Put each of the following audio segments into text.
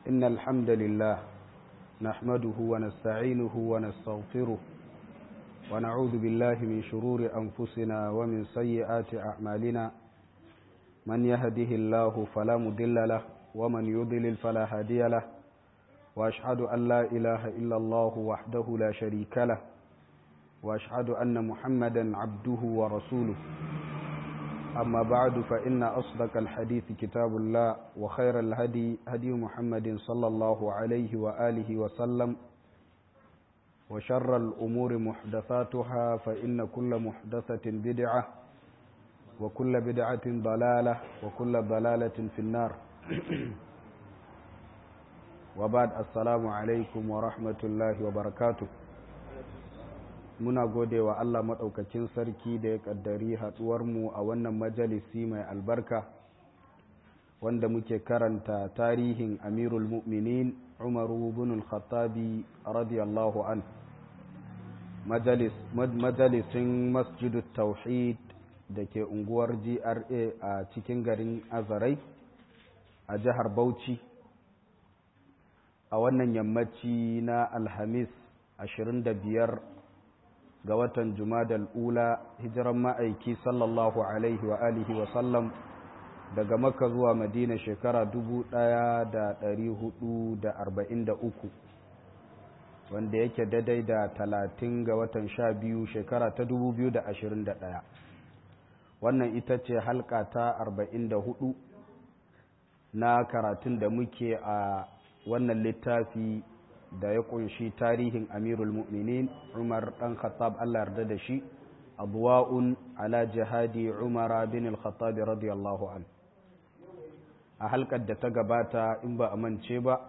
إن الحمد لله نحمده ونستعينه ونستغفره ونعوذ بالله من شرور أنفسنا ومن سيئات أعمالنا من يهده الله فلا مضل له ومن يضلل فلا هادي له وأشهد أن لا إله إلا الله وحده لا شريك له وأشهد أن محمدا عبده ورسوله أما بعد فإن أصدق الحديث كتاب الله وخير الهدي هدي محمد صلى الله عليه وآله وسلم وشر الأمور محدثاتها فإن كل محدثة بدعة وكل بدعة ضلالة وكل ضلالة في النار وبعد السلام عليكم ورحمة الله وبركاته muna gode wa Allah maɗaukakin sarki da ya ƙaddari haɗuwarmu a wannan majalisi mai albarka wanda muke karanta tarihin amirul mu'minin umaru bin al-khattabi radiyallahu an majalisin masjidu tauhid da ke unguwar gra a cikin garin azarai a jihar bauchi a wannan yammaci na alhamis 25 ga watan Jumadal Ula hijiran ma'aiki sallallahu alaihi wa alihi wa sallam daga Makka zuwa Madina shekara 1443 wanda yake daidai da 30 ga watan 12 shekara ta 2021 wannan ita ce halka ta 44 na karatun da muke a wannan littafi da ya kunshi tarihin amirul mu'minin umar dan khattab Allah yarda da shi adwa'un ala jihadi umar bin al-khattab radiyallahu an a halkar da ta gabata in ba a mance ba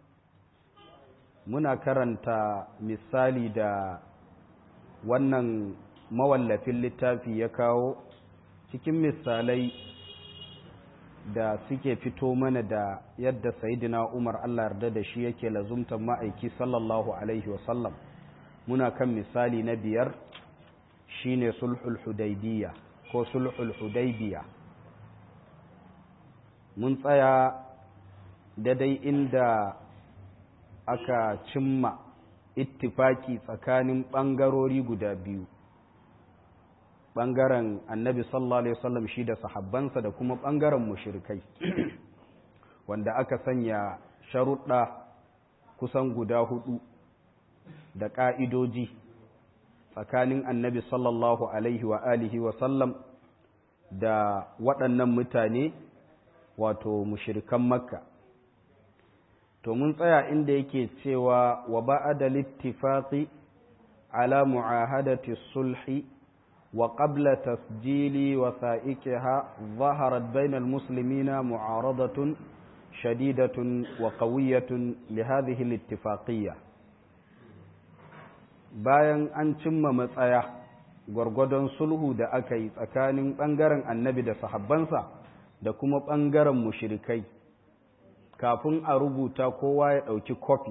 muna karanta misali da wannan mawallafin littafi ya kawo cikin misalai da suke fito mana da yadda sayidina Umar Allah yarda da shi yake lazumtan ma'aiki sallallahu alaihi wasallam muna kan misali na biyar shine sulhul hudaybiya ko sulhul hudaybiya mun tsaya daidai inda aka cimma ittifaki tsakanin ɓangarori guda biyu ɓangaren annabi sallallahu alaihi wasallam shi da sahabbansa da kuma ɓangaren mushrikai wanda aka sanya sharuɗa kusan guda hudu da ƙa'idoji tsakanin annabi sallallahu alaihi wa alihi wasallam da waɗannan mutane wato mushrikan makka to mun tsaya inda yake cewa wa ba'ada littifaqi ala mu'ahadati sulhi وقبل تسجيل وثائقها ظهرت بين المسلمين معارضة شديدة وقوية لهذه الاتفاقية bayan an cimma matsaya gwargwadon sulhu da aka yi tsakanin ɓangaren annabi da sahabbansa da kuma ɓangaren mushirikai kafin a rubuta kowa ya ɗauki kofi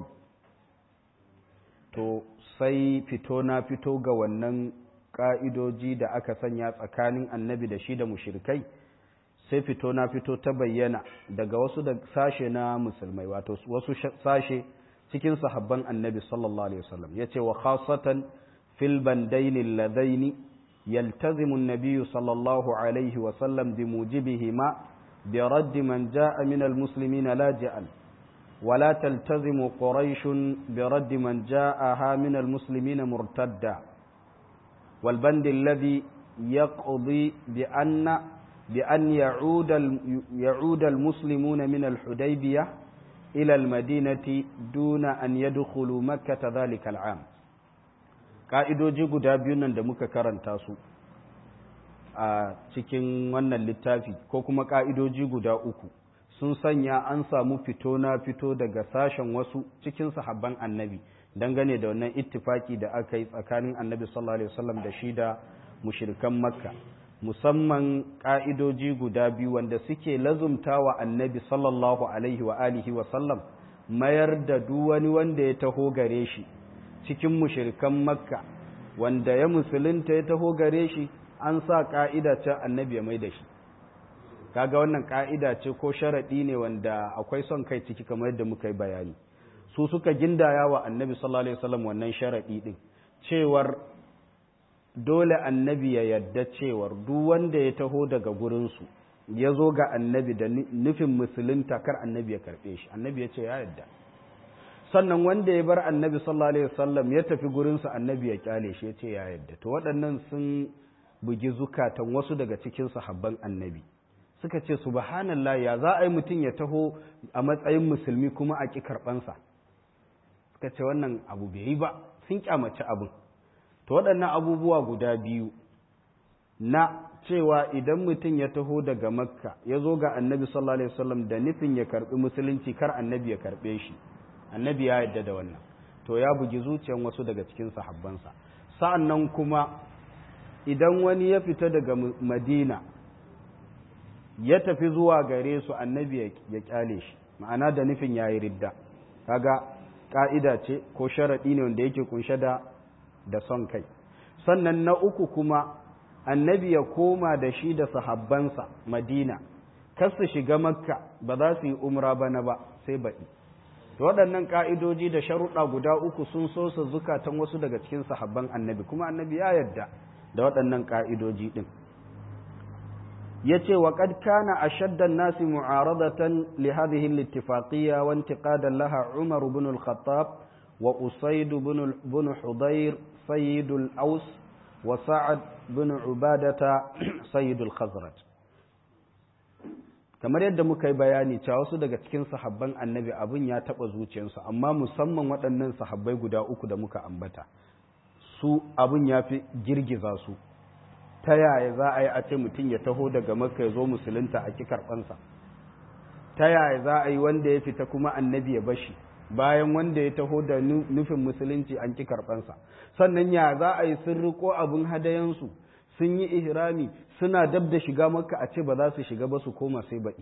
to sai fito na fito ga wannan ƙa'idoji da aka sanya tsakanin annabi da shi da mushirikai sai fito na fito ta bayyana daga wasu da sashe na musulmai wato wasu sashe cikin sahabban annabi sallallahu alaihi wasallam ya ce wa khasatan fil bandaini ladaini yaltazimu an-nabiy sallallahu alaihi wasallam bi mujibihima bi radd man jaa min al-muslimin laji'an ولا تلتزم قريش برد من جاءها من المسلمين مرتدا والبند الذي يقضي بأن بأن يعود يعود المسلمون من الحديبية إلى المدينة دون أن يدخلوا مكة ذلك العام ka'idoji guda biyun nan da muka karanta su a cikin wannan littafi ko kuma ka'idoji guda uku sun sanya an samu fito na fito daga sashen wasu cikin sahabban annabi dangane da wannan ittifaki da aka yi tsakanin annabi sallallahu alaihi wasallam da shi da mushrikan makka musamman ka'idoji guda biyu wanda suke lazumta wa annabi sallallahu alaihi wa alihi wasallam mayar da duk wani wanda ya taho gare shi cikin mushrikan makka wanda ya musulunta ya taho gare shi an sa ka'ida ta annabi ya mai da shi kaga wannan ka'ida ce ko sharaɗi ne wanda akwai son kai ciki kamar yadda muka yi bayani su suka gindaya wa annabi sallallahu alaihi wasallam wannan sharaɗi din cewar dole annabi ya yadda cewar duk wanda ya taho daga gurinsu ya zo ga annabi da nufin musulunta kar annabi ya karɓe shi annabi ya ce ya yadda sannan wanda ya bar annabi sallallahu alaihi wasallam ya tafi gurinsu annabi ya kyale shi ya ce ya yadda to waɗannan sun bugi zukatan wasu daga cikin sahabban annabi suka ce subhanallah ya za a yi mutum ya taho a matsayin musulmi kuma a ƙi karɓansa suka ce wannan abu bai yi ba sun kyamaci abin to waɗannan abubuwa guda biyu na cewa idan mutum ya taho daga makka ya zo ga annabi sallallahu alaihi wasallam da nufin ya karɓi musulunci kar annabi ya karɓe shi annabi ya yadda da wannan to ya bugi zuciyan wasu daga cikin sahabbansa sa'an nan kuma idan wani ya fita daga madina ya tafi zuwa gare su annabi ya kyale shi ma'ana da nufin ya yi ridda kaga ƙa'ida ce ko sharaɗi ne wanda yake kunshe da da son kai sannan na uku kuma annabi ya koma da shi da sahabbansa madina kar su shiga makka ba za su yi umra bana ba sai baɗi waɗannan ƙa'idoji da sharuɗa guda uku sun so su zukatan wasu daga cikin sahabban annabi kuma annabi ya yarda da waɗannan ƙa'idoji ɗin ya ce wa ƙad kana a shaddan nasi mu'aradatan li hadhihi al-ittifaqiyya wa intiqadan laha Umar ibn al-Khattab wa Usayd ibn Hudayr sayyid al-Aws wa Sa'ad ibn Ubadata sayyid al-Khazraj kamar yadda muka yi bayani cewa wasu daga cikin sahabban annabi abin ya taɓa zuciyarsu amma musamman waɗannan sahabbai guda uku da muka ambata su abin ya fi girgiza su ta yaya za a yi a ce mutum ya taho daga makka ya zo musulunta a ki karɓansa ta yaya za a yi wanda ya fita kuma annabi ya bashi bayan wanda ya taho da nufin musulunci an ki karɓansa sannan ya za a yi sun riko abin hadayansu sun yi ihrami suna dab da shiga makka a ce ba za su shiga ba su koma sai baɗi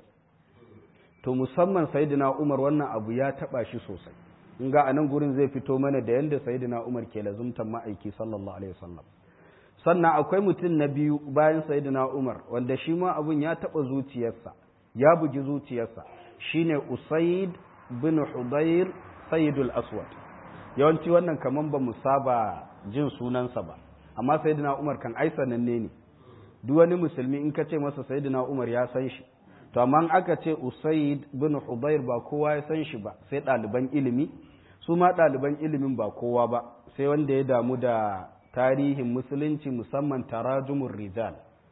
to musamman sayyidina umar wannan abu ya taɓa shi sosai in ga anan gurin zai fito mana da yanda sayyidina umar ke lazumtan ma'aiki sallallahu alaihi wasallam sannan akwai mutum na biyu bayan sayyidina umar wanda shi ma abun ya taɓa zuciyarsa ya bugi zuciyarsa shine usaid bin hudayr sayyidul aswad yawanci wannan kaman ba mu saba jin sunansa ba amma sayyidina umar kan ai sananne ne duk wani musulmi in ka ce masa sayyidina umar ya san shi to amma aka ce usaid bin hudayr ba kowa ya san shi ba sai ɗaliban ilimi su ma ɗaliban ilimin ba kowa ba sai wanda ya damu da tarihin musulunci musamman tarajumun rijal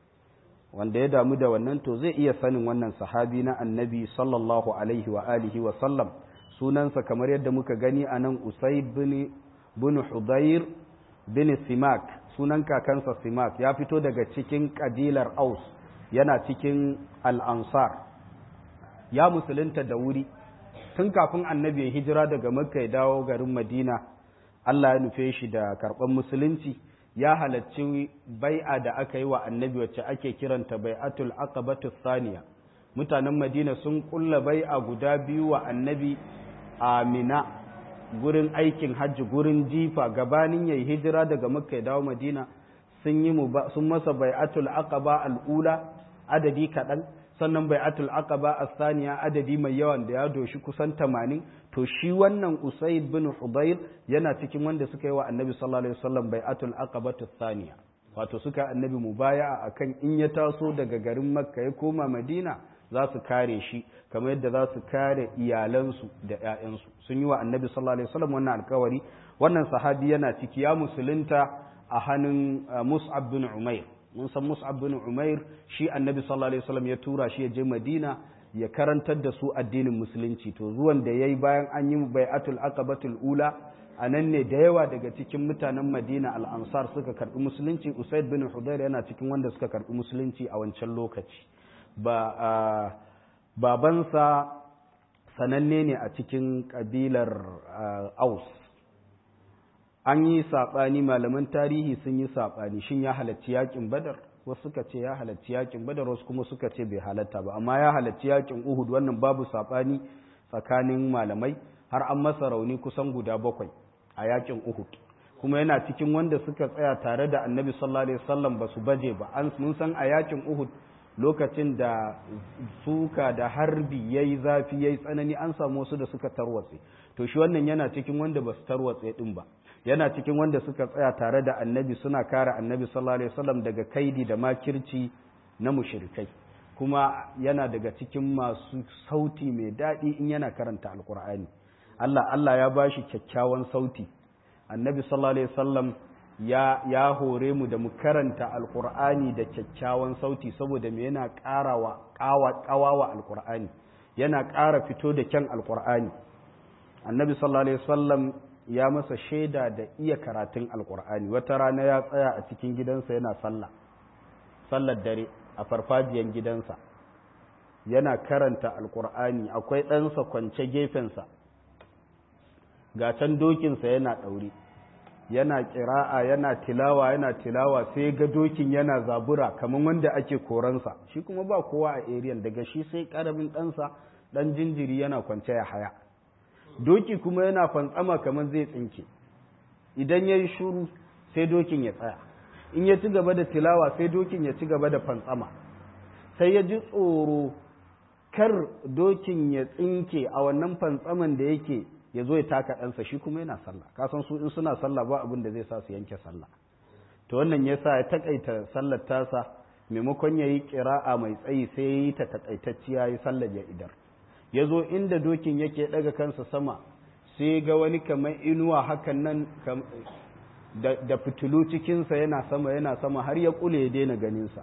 wanda ya damu da wannan to zai iya sanin wannan sahabi na annabi sallallahu alaihi wa alihi wa sallam sunansa kamar yadda muka gani a nan usaid bin bin hudayr bin simak sunan kakansa simak ya fito daga cikin kabilar aus yana cikin al'ansar ya musulunta da wuri tun kafin annabi ya hijira daga makka ya dawo garin madina allah ya nufe shi da karɓar musulunci ya halarci bai'a da aka yi wa annabi wacce ake kiranta bai'atul aqabatu thaniya mutanen madina sun kulla bai'a guda biyu wa annabi amina gurin aikin hajji gurin jifa gabanin yayi hijira daga makka ya dawo madina sun yi sun masa bai'atul aqaba al'ula adadi kaɗan sannan bai'atul aqaba as-saniya adadi mai yawan da ya doshi kusan 80 to shi wannan usaid bin hudayr yana cikin wanda suka yi wa annabi sallallahu alaihi wasallam bai'atul aqabatu thaniya wato suka annabi mubaya'a akan in ya taso daga garin makka ya koma madina za su kare shi kamar yadda za su kare iyalansu da ƴaƴansu sun yi wa annabi sallallahu alaihi wasallam wannan alkawari wannan sahabi yana ciki ya musulunta a hannun mus'ab bin umair mun san mus'ab bin umair shi annabi sallallahu alaihi wasallam ya tura shi ya je madina ya karantar da su addinin musulunci to zuwan da yayi bayan an yi bai'atul aqabatul ula a nan ne da yawa daga cikin mutanen madina al-ansar suka karbi musulunci usaid bin hudayr yana cikin wanda suka karbi musulunci a wancan lokaci ba babansa sananne ne a cikin kabilar aus an yi saɓani malaman tarihi sun yi saɓani shin ya halarci yakin badar wasu suka ce ya halarci yakin badar wasu kuma suka ce bai halatta ba amma ya halarci yakin uhud wannan babu saɓani tsakanin malamai har an masa rauni kusan guda bakwai a yakin uhud kuma yana cikin wanda suka tsaya tare da annabi sallallahu alaihi wasallam ba su baje ba an mun san a yakin uhud lokacin da suka da harbi ya yi zafi ya yi tsanani an samu wasu da suka tarwatse to shi wannan yana cikin wanda ba su tarwatse ɗin ba yana cikin wanda suka tsaya tare da annabi suna kare annabi sallallahu alaihi wasallam daga kaidi da makirci na mushrikai kuma yana daga cikin masu sauti mai daɗi in yana karanta alkur'ani Allah Allah ya bashi kyakkyawan sauti annabi sallallahu alaihi wasallam ya ya hore mu da mu karanta alkur'ani da kyakkyawan sauti saboda me yana ƙarawa ƙawa ƙawawa alkur'ani yana ƙara fito da kyan alkur'ani annabi sallallahu alaihi wasallam ya masa shaida da iya karatun alkur'ani wata rana ya tsaya a cikin gidansa yana sallah sallar dare a farfajiyan gidansa yana karanta alkur'ani akwai ɗansa kwance gefensa ga can dokinsa yana ɗaure yana ƙira'a yana tilawa yana tilawa sai ga dokin yana zabura kamar wanda ake koransa shi kuma ba kowa a eriyan daga shi sai ƙaramin ɗansa ɗan jinjiri yana kwance ya haya doki kuma yana fantsama kamar zai tsinke idan ya yi shuru sai dokin ya tsaya in ya ci gaba da tilawa sai dokin ya ci gaba da fantsama sai ya ji tsoro kar dokin ya tsinke a wannan fantsaman da yake ya zo ya taka ɗansa shi kuma yana sallah kasan su in suna sallah ba abin da zai sa su yanke sallah to wannan ya sa ya takaita sallar tasa maimakon ya yi ƙira'a mai tsayi sai ya yi ta takaitacciya ya sallar ya idar ya zo inda dokin yake ɗaga kansa sama sai ga wani kamar inuwa hakan nan da fitilu cikinsa yana sama yana sama har ya kule ya daina ganinsa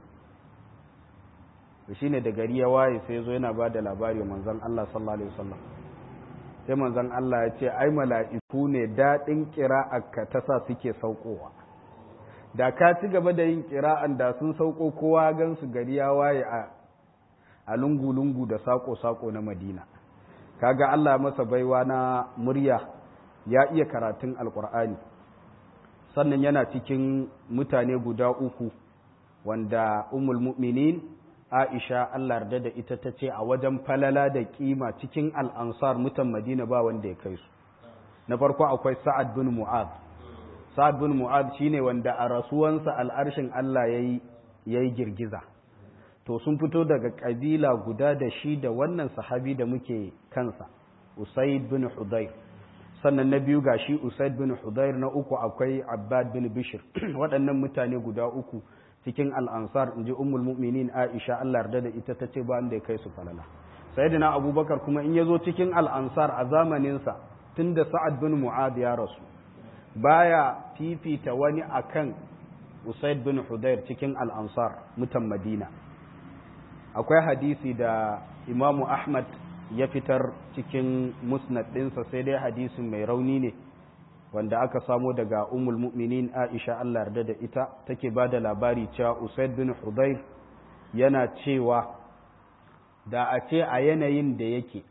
shi ne da gari ya waye sai zo yana ba da labari wa manzan Allah sallallahu Alaihi wasallam sai manzan Allah ya ce ai mala'iku ne daɗin ƙira'arka ta sa suke saukowa da ka ci gaba da yin ƙira'an da sun sauko kowa gan su gari ya waye a lungu-lungu da sako-sako na madina kaga Allah masa baiwa na murya ya iya karatun alƙur'ani sannan yana cikin mutane guda uku wanda umul mu'minin Aisha Allah yarda da ita ta ce a wajen falala da kima cikin al'ansar mutan Madina ba wanda ya kai su na farko akwai Sa'ad bin Mu'ad Sa'ad bin Mu'ad shine wanda a rasuwansa al'arshin Allah yayi yayi girgiza to sun fito daga kabila guda da shi da wannan sahabi da muke kansa Usaid bin Hudayr sannan na biyu ga shi usaid bin hudayr na uku akwai abbad bin bishir waɗannan mutane guda uku cikin al'ansar in ji ummul mu'minin aisha allah yarda da ita ta ce ba da ya kai su falala sayyidina abubakar kuma in ya zo cikin al'ansar a zamaninsa tun da sa'ad bin mu'ad ya rasu baya fifita wani akan usaid bin hudayr cikin al'ansar mutan madina akwai hadisi da imamu ahmad ya fitar cikin musnad ɗinsa sai dai hadisin mai rauni ne wanda aka samo daga umul mu'minin aisha Allah yarda da ita take ba da labari cewa usaid bin hudayr yana cewa da a ce a yanayin da yake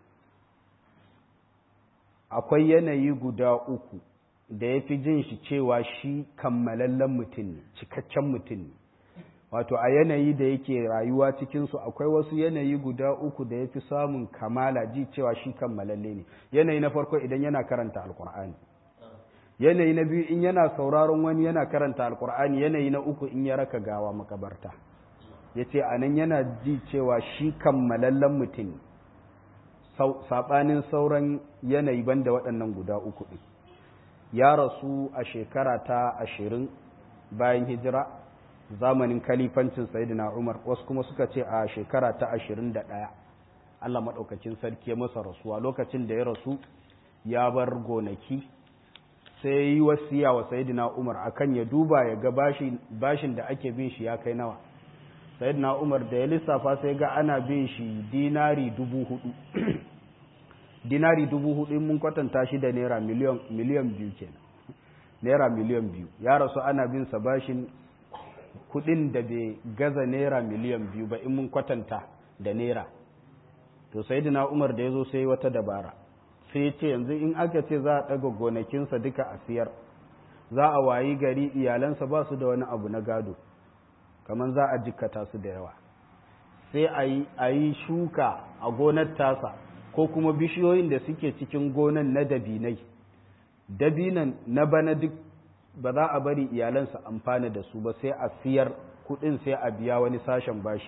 akwai yanayi guda uku da ya fi jin shi cewa shi kammalallen mutum ne cikakken mutum ne wato a yanayi da yake rayuwa cikinsu akwai wasu yanayi guda uku da ya fi samun kamala ji cewa shi kammalalle ne yanayi na farko idan yana karanta alkur'ani yanayi na biyu in yana sauraron wani yana karanta alkur'ani yanayi na uku in ya raka gawa makabarta ya ce a nan yana ji cewa shi kammalallen mutum saɓanin sauran yanayi banda waɗannan guda uku ɗin ya rasu a shekara ta ashirin bayan hijira zamanin kalifancin sayidina umar wasu kuma suka ce a shekara ta ashirin da ɗaya allah maɗaukacin sarki ya masa rasuwa lokacin da ya rasu ya bar gonaki sai ya yi wasiya wa sayidina umar akan ya duba ya ga bashin da ake bin shi ya kai nawa sayidina umar da ya lissafa sai ga ana bin shi dinari dubu hudu dinari dubu hudu mun kwatanta shi da naira miliyan biyu kenan naira miliyan biyu ya rasu ana bin sa bashin kudin da bai gaza naira miliyan biyu ba in mun kwatanta da naira to sai umar da ya zo sai wata dabara sai ya ce yanzu in aka ce za a ɗaga gonakinsa duka a siyar za a wayi gari iyalansa ba su da wani abu na gado kamar za a jikkata su da yawa sai a yi shuka a gonar tasa ko kuma bishiyoyin da suke cikin gonan na dabinai dabinan na bana duk ba za a bari iyalansa amfana da su ba sai a siyar kudin sai a biya wani sashen bashi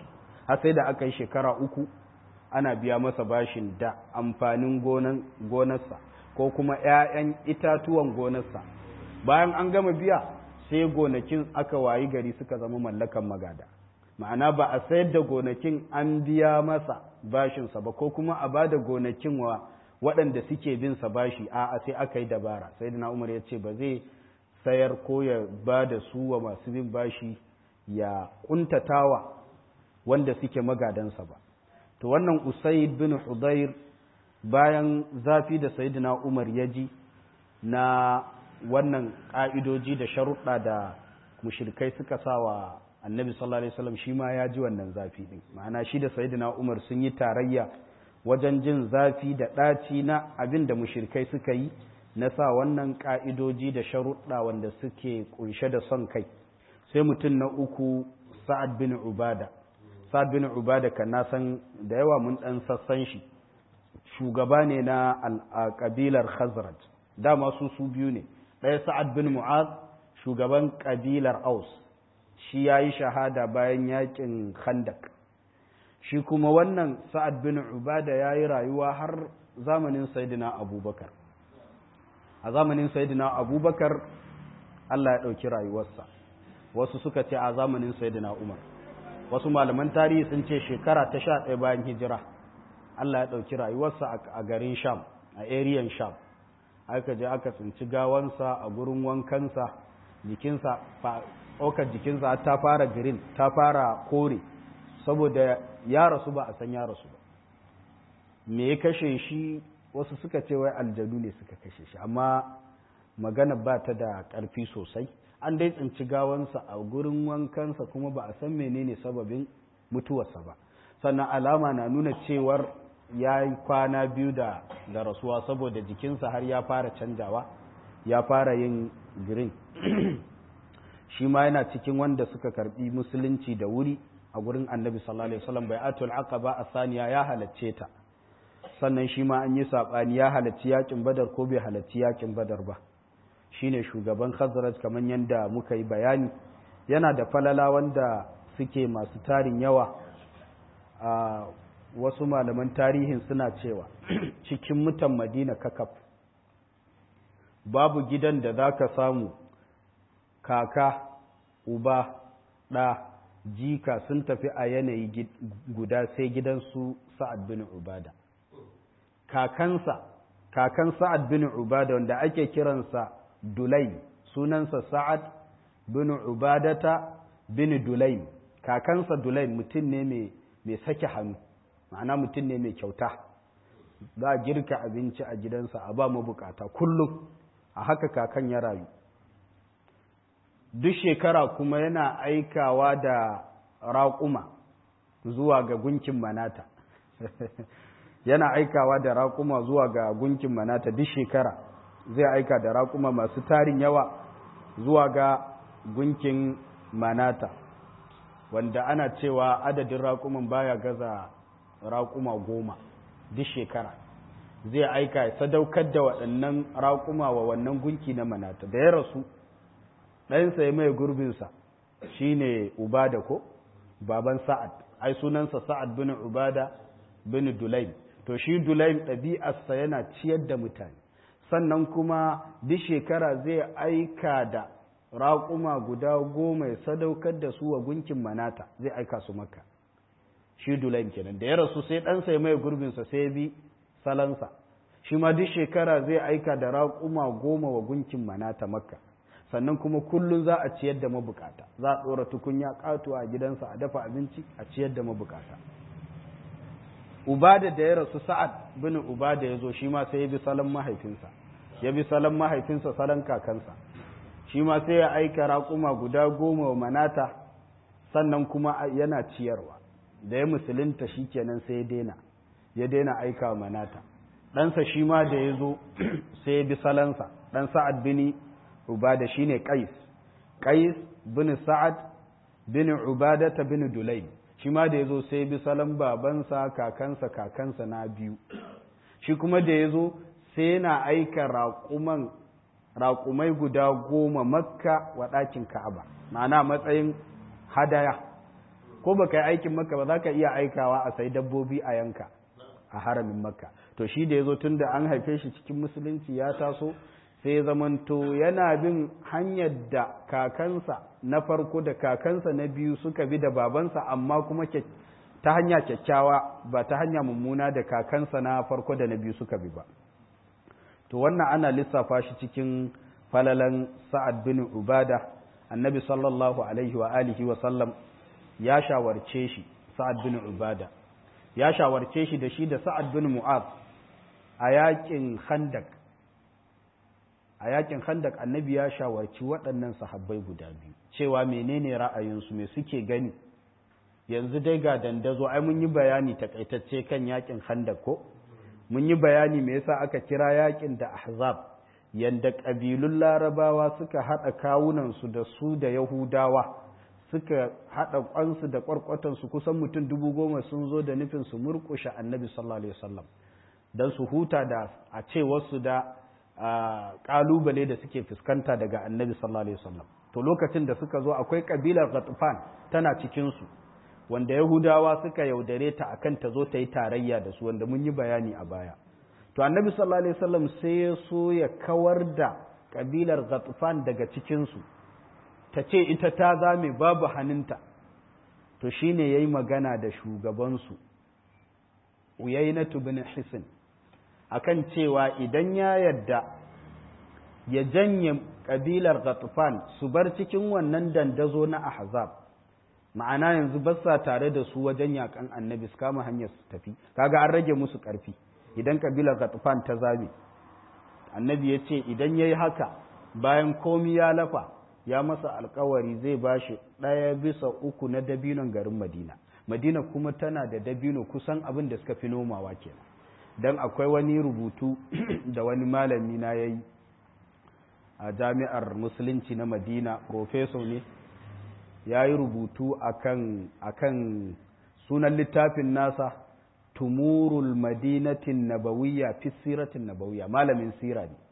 har sai da aka yi shekara uku ana biya masa bashin da amfanin gonarsa ko kuma 'ya'yan itatuwan gonarsa bayan an gama biya sai gonakin aka wayi gari suka zama mallakan magada ma'ana ba a sayar da gonakin an biya masa bashinsa ba ko kuma a ba da gonakin wa waɗanda suke bin sa bashi a'a sai aka yi dabara sai da umar ya ce ba zai sayar ko ya ba da su wa masu bin bashi ya kuntatawa wanda suke magadansa ba to wannan usaid bin hudayr bayan zafi da sayyidina umar ya ji na wannan ƙa'idoji da sharuɗa da mushirikai suka sa wa annabi sallallahu alaihi wasallam shi ma ya ji wannan zafi ɗin ma'ana shi da sayyidina umar sun yi tarayya wajen jin zafi da ɗaci na abin da mushirikai suka yi na sa wannan ƙa'idoji da sharuɗa wanda suke ƙunshe da son kai sai mutum na uku sa'ad bin ubada sa'ad bin ubada kan na san da yawa mun ɗan sassan shi shugaba ne na ƙabilar khazraj dama su su biyu ne ɗaya sa'ad bin mu'az shugaban ƙabilar aus shi ya yi shahada bayan yakin khandak shi kuma wannan sa'ad bin ubada ya yi rayuwa har zamanin saidina abubakar a zamanin saidina abubakar allah ya ɗauki rayuwarsa wasu suka ce a zamanin saidina umar wasu malaman tarihi sun ce shekara ta sha ɗaya bayan hijira allah ya ɗauki rayuwarsa a garin sham a ariyan sham aka je aka tsinci gawansa a gurin wankansa jikinsa ɗaukar jikinsa ta fara green ta fara kore saboda ya rasu ba a san ya rasu ba me ya kashe shi wasu suka ce wai aljanu ne suka kashe shi amma magana ba ta da ƙarfi sosai an dai tsinci gawansa a gurin wankansa kuma ba a san menene sababin mutuwarsa ba sannan alama na nuna cewar ya yi kwana biyu da da rasuwa saboda jikinsa har ya fara canjawa ya fara yin green shi ma yana cikin wanda suka karbi musulunci da wuri a gurin annabi sallallahu alaihi wasallam bai atul aqaba a saniya ya halacce ta sannan shi ma an yi sabani ya halacci yakin badar ko bai halacci yakin badar ba shine shugaban khazraj kamar yadda muka yi bayani yana da falala wanda suke masu tarin yawa a wasu malaman tarihin suna cewa cikin mutan madina kakaf babu gidan da za ka samu kaka uba ɗa jika sun tafi a yanayi guda sai gidansu sa'ad bin ubada kakansa kakan sa'ad bin ubada wanda ake kiransa dulai sunansa sa'ad bin ubadata bin dulai kakansa dulai mutum ne mai sake hannu ma'ana mutum ne mai kyauta za a girka abinci a gidansa a ba mabukata kullum a haka kakan ya rayu duk shekara kuma yana aikawa da raƙuma zuwa ga gunkin manata yana aikawa da raƙuma zuwa ga gunkin manata duk shekara zai aika da raƙuma masu tarin yawa zuwa ga gunkin manata wanda ana cewa adadin raƙuman baya gaza raƙuma goma duk shekara zai aika ya sadaukar da waɗannan raƙuma wa wannan gunki na manata da ya rasu ɗansa ya mai gurbinsa shi ne ubada ko baban sa'ad ai sunansa sa'ad bin ubada bin dulaim to shi dulaim ɗabi'arsa yana ciyar da mutane sannan kuma duk shekara zai aika da raƙuma guda goma ya sadaukar da su wa gunkin manata zai aika su makka shi dulaim kenan da ya rasu sai ɗansa ya mai gurbinsa sai bi salansa shi ma duk shekara zai aika da raƙuma goma wa gunkin manata makka sannan kuma kullum za a ciyar da mabukata za a ɗora tukunya ƙatuwa a gidansa a dafa abinci a ciyar da mabukata ubada da ya rasu sa'ad bin ubada ya zo shi ma sai ya bi salon mahaifinsa ya bi salon mahaifinsa salon kakansa shi ma sai ya aika raƙuma guda goma wa manata sannan kuma yana ciyarwa da ya musulunta shi kenan sai ya daina ya daina aika wa manata ɗansa shi ma da ya zo sai ya bi salansa ɗan sa'ad bin ubada shi ne ƙais ƙais bin sa'ad bin ubadata bin dulaim shi ma da ya zo sai ya bi salon babansa kakansa kakansa na biyu shi kuma da ya zo sai yana aika raƙuman raƙumai guda goma makka wa ɗakin ka'aba ma'ana matsayin hadaya ko baka yi aikin makka ba za ka iya aikawa a sai dabbobi a yanka a haramin makka to shi da ya zo tun da an haife shi cikin musulunci ya taso sai zamanto yana bin hanyar da kakansa na farko da kakansa na biyu suka bi da babansa amma kuma ta hanya kyakkyawa ba ta hanya mummuna da kakansa na farko da na biyu suka bi ba to wannan ana lissafa shi cikin falalan sa'ad bin ubada annabi sallallahu alaihi wa alihi wa sallam ya shawarce shi sa'ad bin ubada ya shawarce shi da shi da sa'ad bin mu'az a yakin khandak a yakin khandak annabi ya shawarci waɗannan sahabbai guda biyu cewa menene ra'ayinsu me suke gani yanzu dai ga dandazo ai mun yi bayani takaitacce kan yakin khandak ko mun yi bayani me yasa aka kira yakin da ahzab yanda ƙabilun larabawa suka haɗa kawunansu da su da yahudawa suka haɗa ƙwansu da ƙwarƙwatansu kusan mutum dubu goma sun zo da nufin su murƙushe annabi sallallahu alaihi wasallam don su huta da a ce wasu da ƙalubale da suke fuskanta daga annabi sallallahu alaihi wasallam to lokacin da suka zo akwai ƙabilar ghatfan tana cikinsu wanda yahudawa suka yaudare ta akan ta zo ta yi tarayya da su wanda mun yi bayani a baya to annabi sallallahu alaihi wasallam sai ya so ya kawar da ƙabilar ghatfan daga cikinsu ta ce ita ta zame babu hannunta to shine yayi magana da shugabansu uyainatu bin hisin akan cewa idan ya yadda ya janye kabilar Ghatfan su bar cikin wannan dandazo na Ahzab ma'ana yanzu ba sa tare da su wajen yakan annabi su kama hanyar su tafi kaga an rage musu karfi idan kabilar Ghatfan ta zabe annabi ya ce idan yayi haka bayan komi ya lafa ya masa alkawari zai bashi ɗaya bisa uku na dabinon garin Madina Madina kuma tana da dabino kusan abin da suka fi nomawa kenan don akwai wani rubutu da wani malami na ya yi a jami'ar musulunci na madina profeso ne ya yi rubutu akan akan sunan littafin nasa tumurul madinatin nabawiyya fi siratin nabawiyya malamin sira ne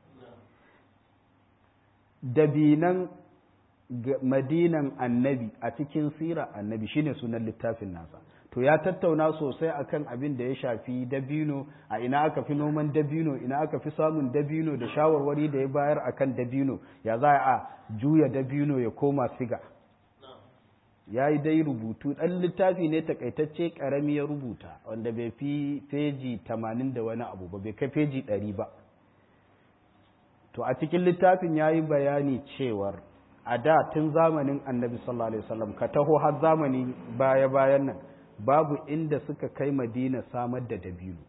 dabinan madinan annabi a cikin sira annabi shine sunan littafin nasa to ya tattauna sosai akan abin da ya shafi dabino a ina aka fi noman dabino ina aka fi samun dabino da shawarwari da ya bayar akan dabino ya za a juya dabino ya koma siga ya yi dai rubutu ɗan littafi ne takaitacce ƙarami ya rubuta wanda bai fi feji tamanin da wani abu ba bai kai feji ɗari ba to a cikin littafin ya yi bayani cewar a da tun zamanin annabi sallallahu alaihi wasallam ka taho har zamani baya-bayan nan babu inda suka kai madina samar da dabino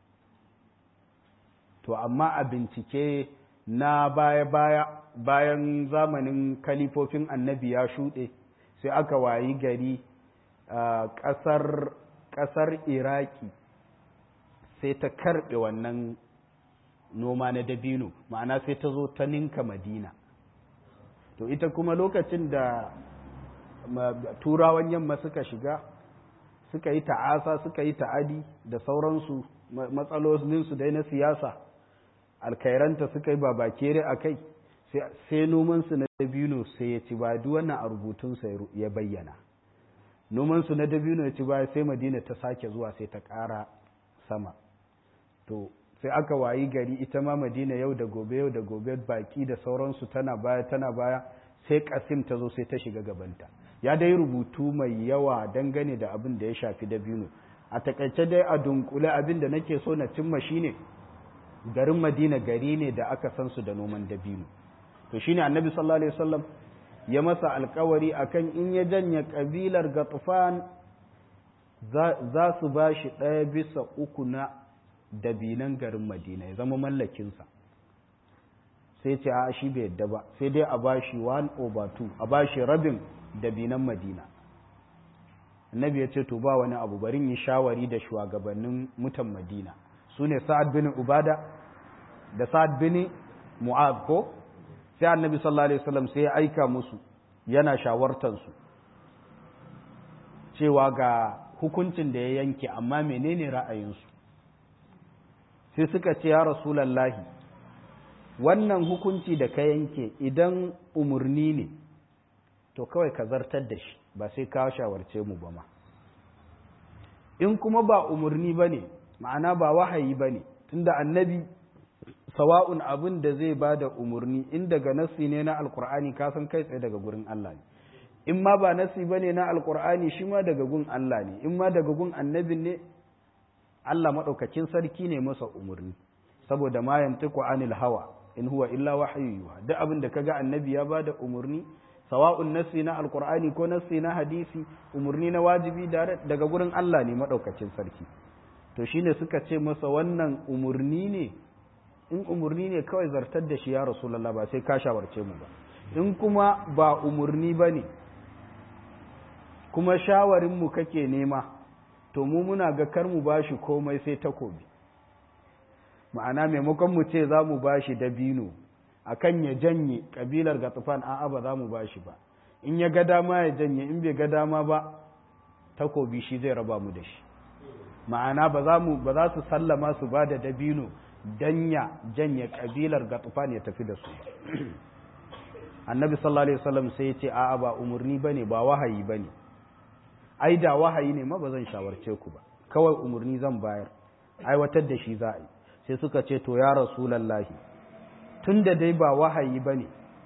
to amma a bincike na baya-baya bayan zamanin kalifofin annabi ya shuɗe sai aka wayi gari ƙasar ƙasar iraki sai ta karɓe wannan noma na dabino ma'ana sai ta zo ta ninka madina to ita kuma lokacin da turawan yamma suka shiga suka yi ta'asa suka yi ta'adi da sauransu matsalolinsu dai na siyasa alkairanta suka yi babakere a kai sai nomansu na dabino sai ya ci ba duk wannan a rubutunsa ya bayyana nomansu na dabino ya ci baya sai madina ta sake zuwa sai ta ƙara sama to sai aka wayi gari ita ma madina yau da gobe yau da gobe baki da sauransu tana baya tana baya sai kasim ta zo sai ta shiga gabanta ya dai rubutu mai yawa dangane da abin da ya shafi dabino a takaice dai a dunkule abin da nake so na cimma shine garin madina gari ne da aka san su da noman dabino to shine annabi sallallahu alaihi wasallam ya masa alkawari akan in ya janye kabilar gatufan za su ba shi ɗaya bisa uku na dabinan garin madina ya zama mallakinsa sai ce a shi bai yadda ba sai dai a ba shi 1 over 2 a ba shi rabin dabinan madina annabi ya ce to ba wani abu barin yi shawari da shugabannin mutan madina su ne sa'ad bin ubada da sa'ad bin mu'ad ko sai annabi sallallahu alaihi wasallam sai ya aika musu yana shawartansu cewa ga hukuncin da ya yanke amma menene ra'ayinsu sai suka ce ya rasulallahi wannan hukunci da ka yanke idan umarni ne to kawai ka zartar da shi ba sai ka shawarce mu ba ma in kuma ba umarni ba ne ma'ana ba wahayi ba ne tunda annabi sawa'un abin da zai ba da umarni in daga nassi ne na alkur'ani ka san kai tsaye daga gurin Allah ne in ma ba nassi ba ne na alkur'ani shi ma daga gun Allah ne in ma daga gun annabin ne Allah maɗaukakin sarki ne masa umarni saboda ma yantiku anil hawa in huwa illa wahyu duk abin da kaga annabi ya bada umarni sawa'un nassi na alkur'ani ko nassi na hadisi umarni na wajibi daga gurin Allah ne maɗaukakin sarki to shine suka ce masa wannan umarni ne in umarni ne kawai zartar da shi ya rasulallah ba sai ka shawarce mu ba in kuma ba umarni ba ne kuma shawarinmu kake nema to mu muna ga kar mu ba shi komai sai takobi ma'ana maimakon mu ce za mu ba shi dabino akan ya janye kabilar gatsufan a'a ba za mu ba shi ba in ya ga dama ya janye in bai ga dama ba takobi shi zai raba mu da shi ma'ana ba za mu ba za su sallama su ba da dabino danya janye kabilar gatufan ya tafi da su annabi sallallahu alaihi wasallam sai ya ce a'a ba umurni bane ba wahayi bane ai da wahayi ne ma ba zan shawarce ku ba kawai umurni zan bayar aiwatar da shi za a yi sai suka ce to ya rasulallahi tunda dai ba wahayi bane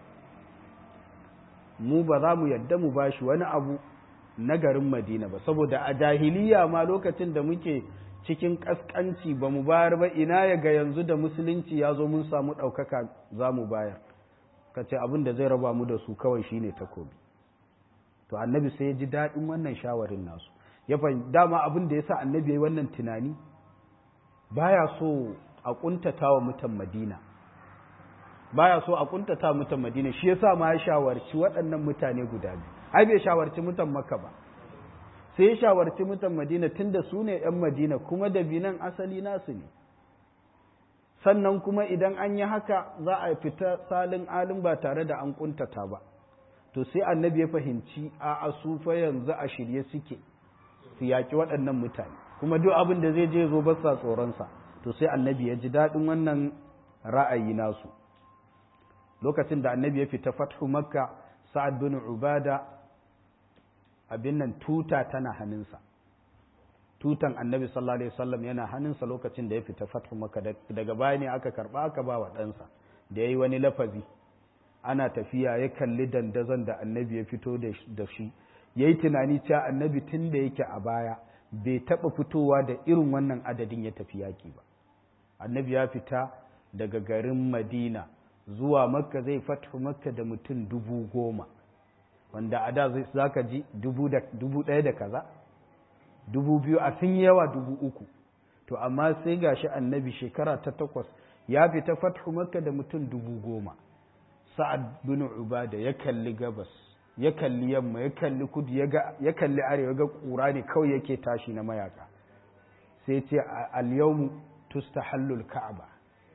mu ba za mu yadda mu bashi wani abu na garin madina ba saboda a jahiliya ma lokacin da muke cikin ƙasƙanci ba mu bayar ba ina ya ga yanzu da musulunci ya zo mun samu ɗaukaka za mu bayar ka ce abin da zai raba mu da su kawai shine takobi to annabi sai ya ji daɗin wannan shawarin nasu ya fahimci dama abin da ya sa annabi ya yi wannan tunani baya so a ƙuntata wa mutan madina baya so a ƙuntata mutan madina shi yasa ma ya shawarci waɗannan mutane guda biyu ai bai shawarci mutan makka ba sai ya shawarci mutan madina tunda su ne ‘yan madina kuma da binan asali nasu ne sannan kuma idan an yi haka za a fita salin alin ba tare da an kuntata ba to sai annabi ya fahimci a asufa yanzu a shirye suke su yaƙi waɗannan mutane kuma duk abin da zai je zo ba sa tsoronsa to sai annabi ya ji daɗin wannan ra'ayi nasu lokacin da annabi ya fita fathu makka sa'ad bin ubada abin nan tuta tana hannunsa tutan annabi sallallahu alaihi wasallam yana hannunsa lokacin da ya fita fathu maka daga baya ne aka karba aka ba wa ɗansa da ya yi wani lafazi ana tafiya ya kalli dandazon da annabi ya fito da shi ya yi tunani cewa annabi tun da yake a baya bai taɓa fitowa da irin wannan adadin ya tafi yaƙi ba annabi ya fita daga garin madina zuwa makka zai fathu makka da mutum dubu goma wanda a da za ka ji dubu ɗaya da kaza dubu biyu a sun yawa dubu uku to amma sai gashi annabi shekara ta takwas ya fita fathu makka da mutum dubu goma sa'ad bin ubada ya kalli gabas ya kalli yamma ya kalli kudu ya kalli arewa ga ƙura ne kawai yake tashi na mayaka sai ce al-yawmu tustahallul ka'aba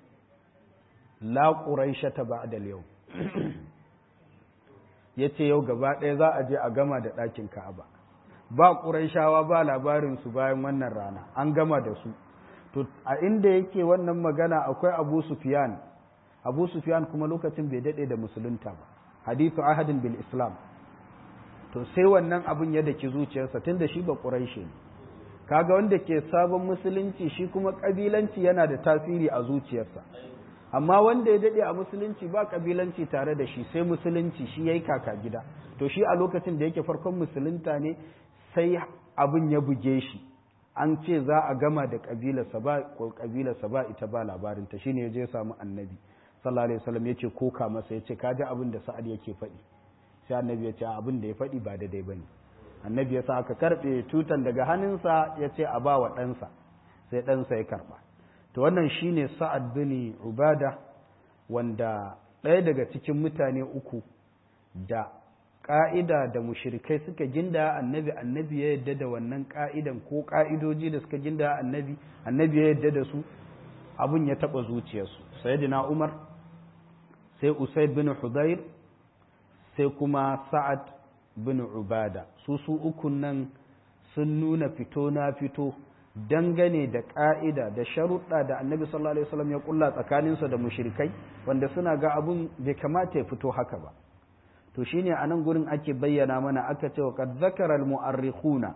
la quraishata ba'da al-yawm ya ce yau gaba ɗaya za a je a gama da ɗakin ka'aba ba ƙuraishawa ba labarinsu bayan wannan rana an gama da su to a inda yake wannan magana akwai abu sufiyan abu sufiyan kuma lokacin bai daɗe da musulunta ba hadithu ahadin bil islam to sai wannan abin ya daki zuciyarsa tunda shi ba ƙuraishe ne kaga wanda ke sabon musulunci shi kuma ƙabilanci yana da tasiri a zuciyarsa amma wanda ya daɗe a musulunci ba ƙabilanci tare da shi sai musulunci shi ya yi kaka gida to shi a lokacin da yake farkon musulunta ne sai abin ya buge shi an ce za a gama da ƙabilarsa ba ko ƙabilarsa ba ita ba labarinta shi ne ya je samu annabi sallallahu alaihi wasallam ya ce koka masa ya ce ka ji abin da sa'ad yake faɗi sai annabi ya ce abin da ya faɗi ba daidai ba ne annabi ya sa aka karɓe tutan daga hannunsa ya ce a ba wa ɗansa sai ɗansa ya karɓa to wannan shine sa'ad bin ubada wanda ɗaya daga cikin mutane uku da ƙa'ida da mushirikai suka ginda annabi annabi ya yadda da wannan ƙa'idan ko ƙa'idoji da suka ginda annabi annabi ya yadda da su abun ya taɓa zuciyarsu sayyidina umar sai usaid bin hudayr sai kuma sa'ad bin ubada su su ukun nan sun nuna fito na fito dangane da ƙa'ida da sharuɗa da annabi sallallahu alaihi wasallam ya ƙulla tsakaninsa da mushrikai wanda suna ga abun bai kamata ya fito haka ba to shine a nan gurin ake bayyana mana aka ce wa qad zakara al mu'arrikhuna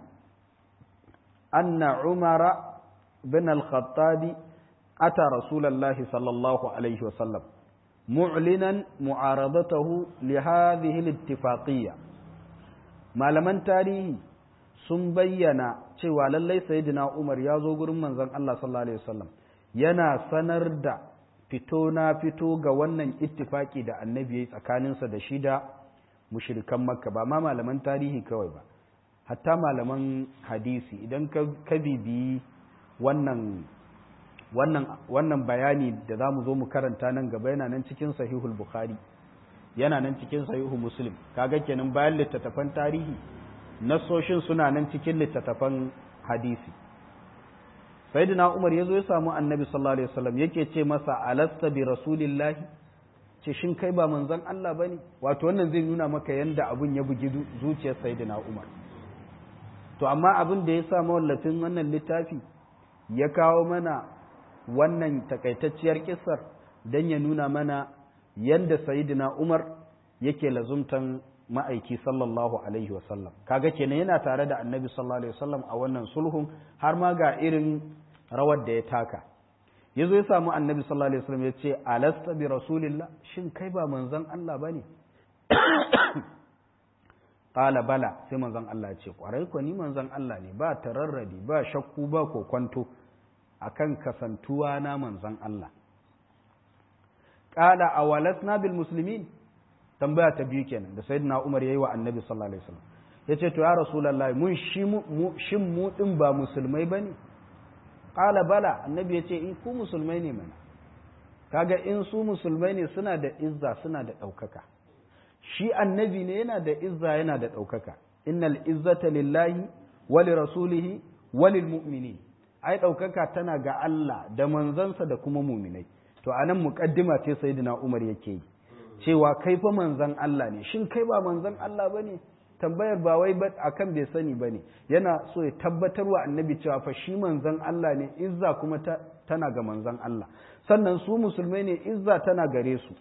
anna umara bin al khattabi ata rasulullahi sallallahu alaihi wasallam mu'linan mu'aradatahu li hadhihi al ittifaqiyya malaman tarihi sun bayyana cewa lallai sayyidina Umar ya zo gurin manzon Allah sallallahu alaihi wasallam yana sanar da fito na fito ga wannan ittifaki da annabi yayi tsakaninsa da shi da mushrikan makka ba ma malaman tarihi kawai ba hatta malaman hadisi idan ka bibiyi wannan wannan wannan bayani da zamu zo mu karanta nan gaba yana nan cikin sahihul bukhari yana nan cikin sahihu muslim kaga kenan bayan littattafan tarihi nasoshin suna nan cikin littattafan hadisi sayyidina umar yazo ya samu annabi sallallahu alaihi wasallam yake ce masa alasta bi rasulillahi ce shin kai ba manzon Allah bane wato wannan zai nuna maka yanda abun ya bugi zuciyar sayyidina umar to amma abin da ya sa mawallafin wannan littafi ya kawo mana wannan takaitacciyar kissar dan ya nuna mana yanda sayyidina umar yake lazumtan ma'aiki sallallahu alaihi wasallam kaga kenan yana tare da annabi sallallahu alaihi wasallam a wannan sulhun har ma ga irin rawar da ya taka yazo ya samu annabi sallallahu alaihi wasallam ya ce alasta bi rasulillah shin kai ba manzon Allah bane qala bala sai manzon Allah ya ce kwarai ko ni manzon Allah ne ba tararradi ba shakku ba ko kwanto akan kasantuwa na manzon Allah qala awalasna bil muslimin tambaya ta biyu kenan da sayyidina Umar yayi wa Annabi sallallahu alaihi wasallam yace to ya rasulullahi mun shi mu shin mu din ba musulmai bane qala bala annabi yace in ku musulmai ne mana kaga in su musulmai ne suna da izza suna da daukaka shi annabi ne yana da izza yana da daukaka innal izzata lillahi wa li rasulihi wa lil mu'minin ai daukaka tana ga Allah da manzansa da kuma mu'minai to anan muqaddima ce sayyidina Umar yake yi cewa kai fa manzan Allah ne shin kai ba manzan Allah bane tambayar ba wai ba akan bai sani bane yana so ya tabbatar wa annabi cewa fa shi manzan Allah ne izza kuma tana ga manzan Allah sannan su musulmai ne izza tana gare su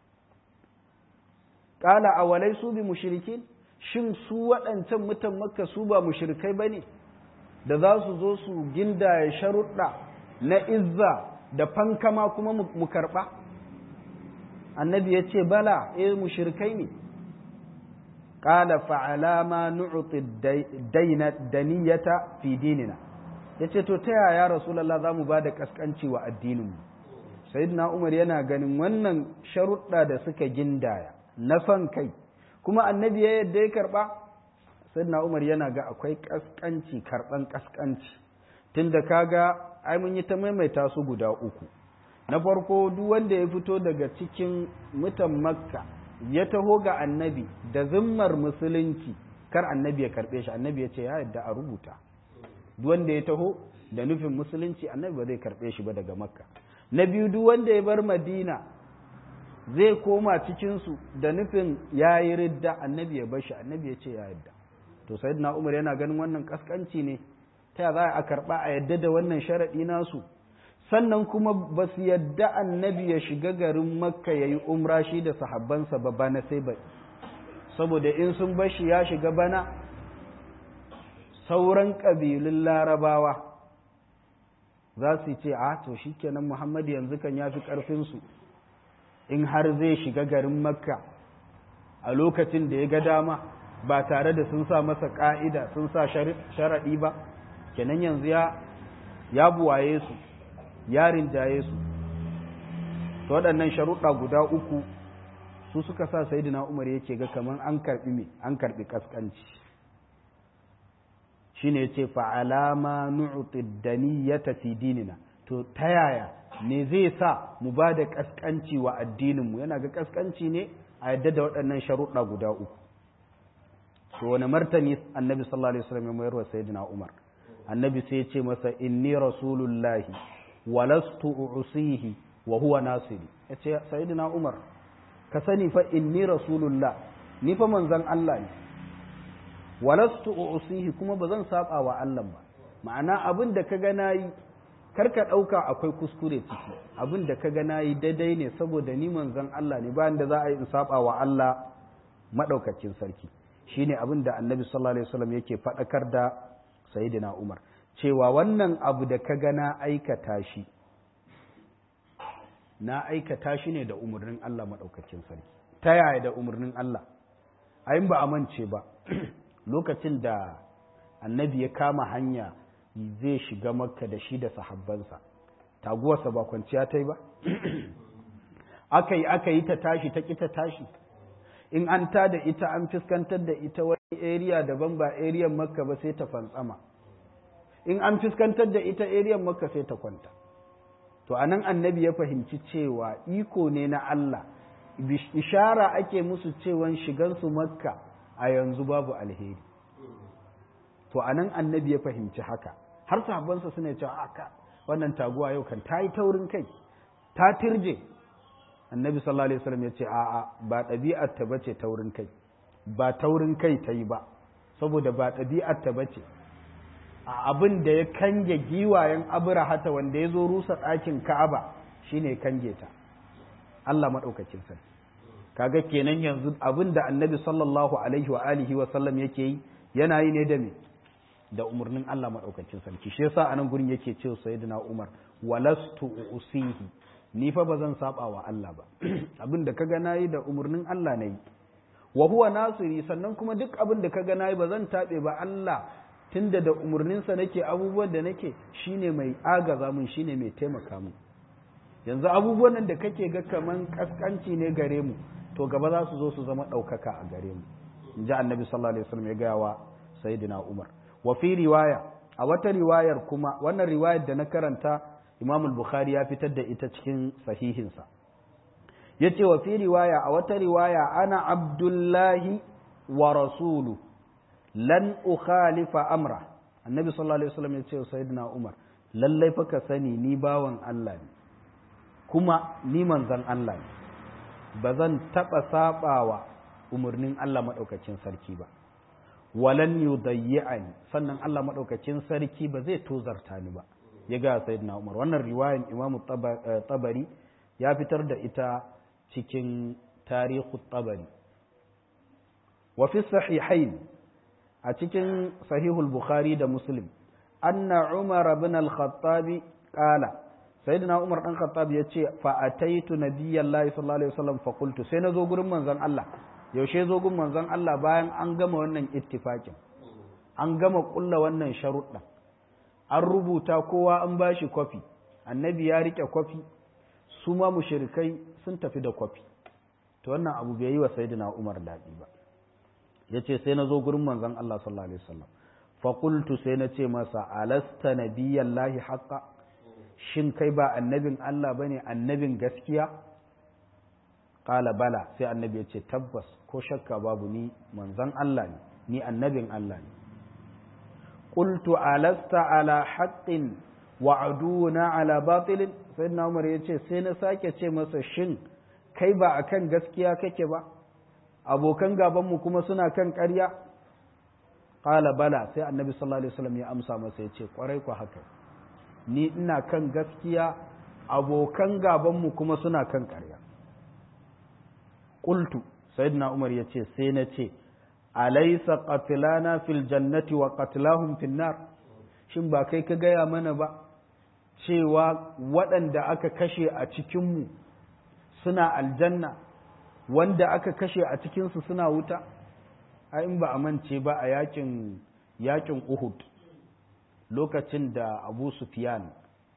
qala awalai su bi mushrikin shin su waɗancan mutan makka su ba mushrikai bane da za su zo su gindaya sharuɗa na izza da fankama kuma mu karɓa annabi ya ce bala eh mushrikai ne qala fa alama nu'ti dayna daniyata fi dinina yace to ta yaya rasulullah zamu bada kaskanci wa addinin mu sayyidina umar yana ganin wannan sharuɗa da suka gindaya na son kai kuma annabi ya yadda ya karba sayyidina umar yana ga akwai kaskanci karban kaskanci tunda kaga ai mun yi ta maimaita su guda uku na farko duk wanda ya fito daga cikin mutan makka ya taho ga annabi da zimmar musulunci kar annabi ya karbe shi annabi ya ce ya yadda a rubuta duk wanda ya taho da nufin musulunci annabi ba zai karbe shi ba daga makka na biyu duk wanda ya bar madina zai koma cikinsu da nufin ya yi ridda annabi ya bar shi annabi ya ce ya yadda to sayyidina umar yana ganin wannan kaskanci ne ta za a karba a yadda da wannan sharaɗi nasu sannan kuma ba su yadda annabi ya shiga garin makka ya yi umra shi da sahabbansa ba bana sai ba saboda in sun bashi ya shiga bana sauran ƙabilun larabawa za su ce a to shi kenan muhammadu yanzu kan ya fi ƙarfinsu in har zai shiga garin makka a lokacin da ya ga dama ba tare da sun sa masa ƙa'ida sun sa sharaɗi ba kenan yanzu ya buwaye su ya rinjaye su to waɗannan sharuɗa guda uku su suka sa sayidina umar yake ga kamar an karɓi me an karɓi kaskanci shine yace fa alama nu'ti daniyata fi dinina to ta yaya me zai sa mu ba da kaskanci wa addinin mu yana ga kaskanci ne a yadda da waɗannan sharuɗa guda uku to wani martani annabi sallallahu alaihi wasallam ya mayar wa sayyidina umar annabi sai ya ce masa inni rasulullahi walastu usihi wa huwa nasiri yace sayyidina umar ka sani fa inni rasulullah ni fa manzon Allah ne walastu usihi kuma ba zan saba wa Allah ba ma'ana abin da kaga nayi karka dauka akwai kuskure ciki abin da kaga nayi daidai ne saboda ni manzon Allah ne bayan da za a yi in saba wa Allah maɗaukakin sarki shine abin da annabi sallallahu alaihi wasallam yake faɗakar da sayyidina umar cewa wannan abu da ka ga na aikata shi na aikata shi ne da umarnin Allah maɗaukakin sarki ta yaya da umarnin Allah ayin ba a mance ba lokacin da annabi ya kama hanya zai shiga makka da shi da sahabbansa taguwarsa ba kwanciya ta yi ba aka yi aka yi ta tashi ta ƙi ta tashi in an ta da ita an fuskantar da ita wani area daban ba area makka ba sai ta fantsama in an fuskantar da ita area makka sai ta kwanta to anan annabi ya fahimci cewa iko ne na Allah ishara ake musu cewan shigansu makka a yanzu babu alheri to anan annabi ya fahimci haka har sahabbansa suna cewa aka wannan taguwa yau kan ta yi taurin kai ta tirje annabi sallallahu alaihi wasallam ya ce a'a ba ɗabi'ar ta bace taurin kai ba taurin kai ta yi ba saboda ba ɗabi'ar ta bace a abin da ya kange giwayen abrahata wanda ya zo rusa ɗakin ka'aba shine kange ta Allah maɗaukakin sarki kaga kenan yanzu abin da annabi sallallahu alaihi wa alihi wa sallam yake yi yana yi ne da me da umarnin Allah maɗaukakin sarki shi yasa anan gurin yake cewa sayyidina Umar walastu usihi ni fa ba zan saba wa Allah ba abin da kaga nayi da umarnin Allah nayi wa huwa nasiri sannan kuma duk abin da kaga nayi ba zan tabe ba Allah tunda da umarninsa nake abubuwan da nake shine mai agaza mun shine mai taimaka mun yanzu abubuwan nan da kake ga kaman kaskanci ne gare mu to gaba za su zo su zama ɗaukaka a gare mu in ji annabi sallallahu alaihi wasallam ya gaya wa sayyidina umar wa fi riwaya a wata riwayar kuma wannan riwayar da na karanta imam al-bukhari ya fitar da ita cikin sahihinsa yace wa fi riwaya a wata riwaya ana abdullahi wa rasulu lan ukhalifa amra annabi sallallahu alaihi wasallam ya ce wa sayyidina umar lallai fa ka sani ni bawan Allah ne kuma ni manzon Allah ne ba zan taɓa saɓawa umarnin Allah maɗaukacin sarki ba walan yudayyi'ani sannan Allah maɗaukacin sarki ba zai tozarta ni ba ya ga sayyidina Umar wannan riwayan Imam Tabari ya fitar da ita cikin tarihu Tabari wa fi sahihain a cikin sahihul Bukhari da Muslim anna Umar ibn al-Khattab qala sayyidina Umar dan Khattab ya ce fa ataitu nabiyallahi sallallahu alaihi wasallam fa qultu sai na zo gurin manzon Allah yaushe zo gurin manzon Allah bayan an gama wannan ittifakin an gama kulla wannan sharuɗa an rubuta kowa an bashi kwafi annabi ya rike kwafi su ma mushrikai sun tafi da kwafi to wannan abu bai yi wa sayyidina Umar daɗi ba yace sai na zo gurin manzon Allah sallallahu alaihi wasallam fa qultu sai na ce masa alasta nabiyallahi haqqan shin kai ba annabin Allah bane annabin gaskiya qala bala sai annabi ya ce tabbas ko shakka babu ni manzon Allah ne ni annabin Allah ne qultu alasta ala haqqin wa aduna ala batil sayyidina Umar ya ce sai na sake ce masa shin kai ba akan gaskiya kake ba abokan gaban mu kuma suna kan ƙarya qala bala sai annabi sallallahu alaihi wasallam ya amsa masa ya ce kwarai ku haka ni ina kan gaskiya abokan gabanmu kuma suna kan ƙarya ƙultu sayyidina umar ya ce sai na ce alaisa qatlana fil jannati wa qatlahum fin nar shin ba kai ka gaya mana ba cewa waɗanda aka kashe a cikinmu suna aljanna wanda aka kashe a cikinsu suna wuta a in ba a mance ba a yakin yakin uhud lokacin da abu sufyan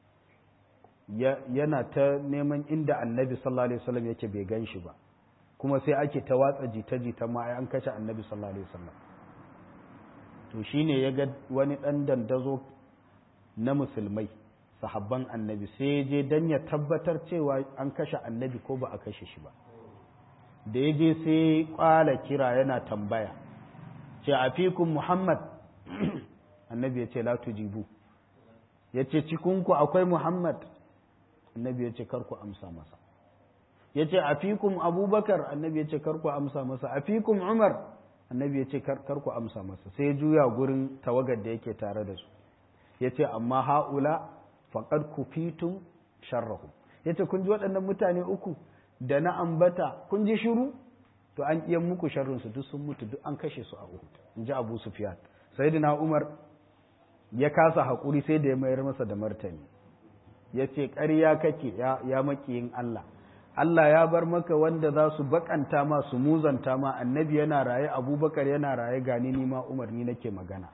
yana ta neman inda annabi sallallahu alaihi wasallam yake bai gan shi ba kuma sai ake ta watsa jita-jita ma an kashe annabi sallallahu alaihi wasallam to shine ya ga wani ɗan dandazo na musulmai sahabban annabi sai je dan ya tabbatar cewa an kashe annabi ko ba a kashe shi ba da ya je sai kwala kira yana tambaya ce a fikun muhammad annabi ya ce la tujibu ya ce cikinku akwai muhammad annabi ya ce karku amsa masa ya ce a fikun abubakar annabi ya ce karku amsa masa a fikun umar annabi ya ce karku amsa masa sai ya juya gurin tawagar da yake tare da su ya ce amma ha'ula faƙad kufitum sharrahu ya ce kun ji waɗannan mutane uku da na ambata kun ji shiru to an iya muku sharrin su duk sun mutu duk an kashe su a Uhud in ji Abu Sufyan sayyidina Umar ya kasa hakuri sai da ya mayar masa da martani ya ce ƙarya kake ya, ya makiyin Allah Allah ya bar maka wanda za su bakanta ma su muzanta ma annabi yana raye abubakar yana raye gani ni ma umar ni nake magana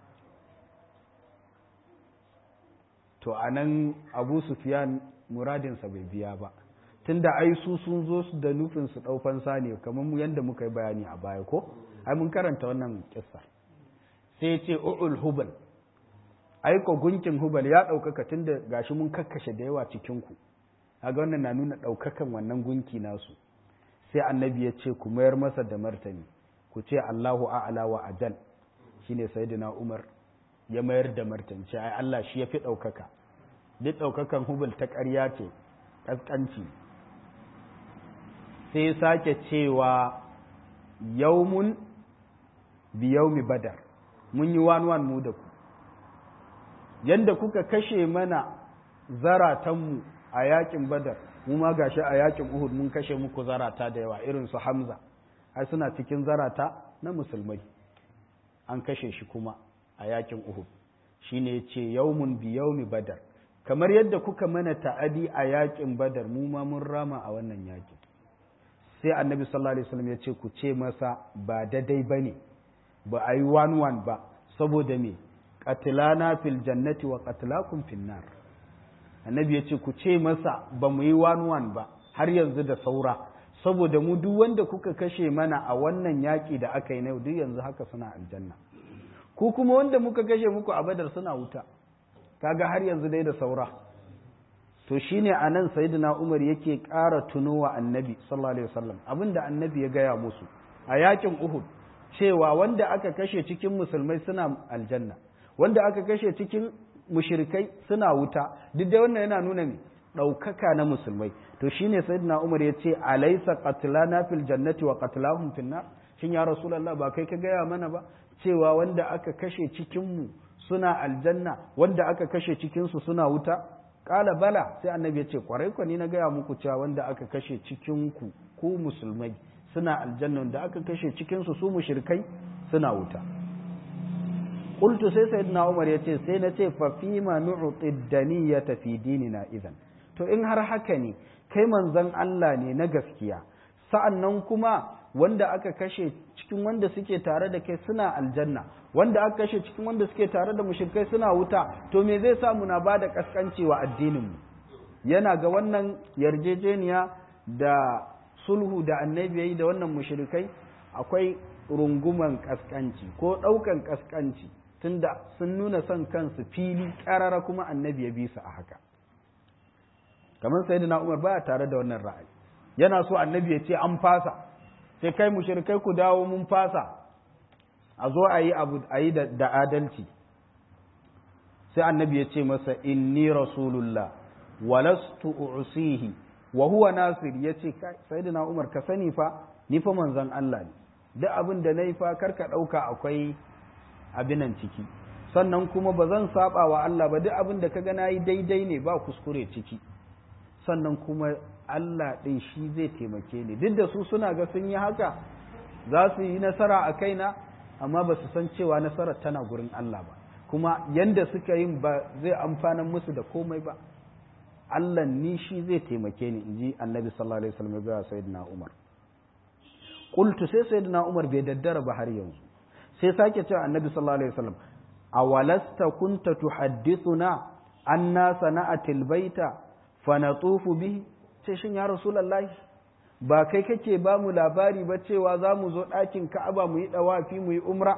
to a nan abu sufiyan muradinsa bai biya ba tunda ai su sun zo su da nufin su ɗaufan ne kamar mu yadda muka yi bayani a baya ko ai mun karanta wannan kissa sai ce u'ul hubal aiko gunkin hubal ya ɗaukaka tunda gashi mun kakkashe da yawa cikinku kaga wannan na nuna ɗaukakan wannan gunki nasu sai annabi ya ce ku mayar masa da martani ku ce Allahu a'ala wa ajal shine sayyidina Umar ya mayar da martani ce ai Allah shi yafi ɗaukaka duk ɗaukakan hubal ta ƙarya ce ƙasƙanci sai ya sake cewa yaumun bi yaumi badar mun yi wan wan mu da ku yanda kuka kashe mana zaratanmu a yakin badar mu ma gashi a yakin uhud mun kashe muku zarata da yawa irin su hamza ai suna cikin zarata na musulmai an kashe shi kuma a yakin uhud shine yace yaumun bi yaumi badar kamar yadda kuka mana ta'adi a yakin badar mu ma mun rama a wannan yakin sai annabi sallallahu alaihi wasallam ya ce ku ce masa ba daidai bane ba a yi one one ba saboda me qatlana fil jannati wa qatlakum fin nar annabi ya ce ku ce masa ba mu yi one one ba har yanzu da saura saboda mu duk wanda kuka kashe mana a wannan yaƙi da aka yi na yau duk yanzu haka suna aljanna ku kuma wanda muka kashe muku a badar suna wuta kaga har yanzu dai da saura to shine anan sayyidina Umar yake ƙara tunowa annabi sallallahu alaihi wasallam abinda annabi ya gaya musu a yakin Uhud cewa wanda aka kashe cikin musulmai suna aljanna wanda aka kashe cikin mushrikai suna wuta duk da wannan yana nuna me ɗaukaka na musulmai to shine sayyidina Umar ya ce alaysa qatlana fil jannati wa qatlahum fin nar shin ya rasulullah ba kai ka gaya mana ba cewa wanda aka kashe cikin mu suna aljanna wanda aka kashe cikin su suna wuta kala bala sai annabi ya ce kwarai kwa ni na gaya muku cewa wanda aka kashe cikin ku ku musulmai suna aljanna wanda aka kashe cikin su su mushrikai suna wuta qultu sai sayyidina umar yace sai na ce fa fima nu'ti daniyata fi dinina idan to in har haka ne kai manzon Allah ne na gaskiya sa'annan kuma wanda aka kashe cikin wanda suke tare da kai suna aljanna wanda aka kashe cikin wanda suke tare da mushrikai suna wuta to me zai sa muna ba da kaskanci wa addininmu yana ga wannan yarjejeniya da sulhu da annabi yayi da wannan mushrikai akwai runguman kaskanci ko ɗaukan kaskanci tunda sun nuna son kansu fili ƙarara kuma annabi ya bi su a haka kamar sayyidina Umar baya tare da wannan ra'ayi yana so annabi ya ce an fasa sai kai mushrikai ku dawo mun fasa a zo a yi abu a yi da adalci sai annabi ya ce masa inni rasulullah walastu usihi wa huwa nasir ya ce sayyidina umar ka sani fa ni fa manzon Allah ne duk abin da nayi fa karka dauka akwai abinan ciki sannan kuma ba zan saba wa Allah ba duk abin da kaga nayi daidai ne ba kuskure ciki sannan kuma Allah ɗin shi zai taimake ni duk da su suna ga sun yi haka za su yi nasara a kaina amma ba su san cewa nasarar tana gurin Allah ba kuma yanda suka yin ba zai amfana musu da komai ba Allah ni shi zai taimake ni inji annabi sallallahu alaihi wasallam ga sayyidina Umar qultu sai sayyidina Umar bai daddara ba har yanzu sai sake cewa annabi sallallahu alaihi wasallam awalasta kunta tuhaddithuna anna sana'atil baita fa natufu bihi ce shin ya rasulallahi ba kai kake ba mu labari ba cewa za mu zo ɗakin ka'aba mu yi ɗawafi mu yi umra